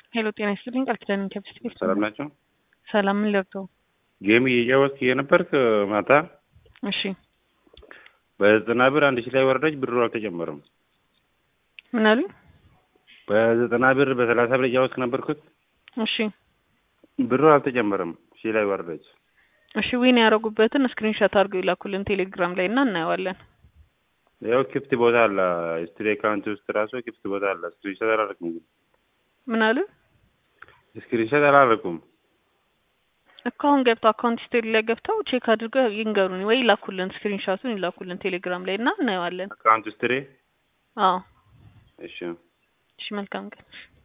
ሄሎ ጤና ይስጥልኝ። ቃል ኪዳን ከብስት ቤት ሰላም ናቸው። ሰላም ምን ለብተው? ጌም እየጫወትክ የነበርክ ማታ እሺ በዘጠና ብር አንድ ሺህ ላይ ወረደች። ብሩ አልተጨመረም። ምን አሉኝ? በዘጠና ብር በሰላሳ ብር እያወስክ ነበርኩት። እሺ ብሩ አልተጨመረም። ሺህ ላይ ወረደች። እሺ ዊን ያደረጉበትን ስክሪንሾት አድርገው ይላኩልን ቴሌግራም ላይ እና እናየዋለን። ያው ክፍት ቦታ አለ ስትሪ አካውንት ውስጥ ራሱ ክፍት ቦታ አለ። ስክሪንሾት አላደረኩም ግን ምን አሉ? ስክሪንሾት አላደረኩም። እኮ አሁን ገብተው አካውንት ሂስቶሪ ላይ ገብተው ቼክ አድርገው ይንገሩን ወይ ይላኩልን፣ ስክሪንሾቱን ይላኩልን ቴሌግራም ላይ እና እናየዋለን። አካውንት ስትሪ አዎ እሺ እሺ መልካም ቀን።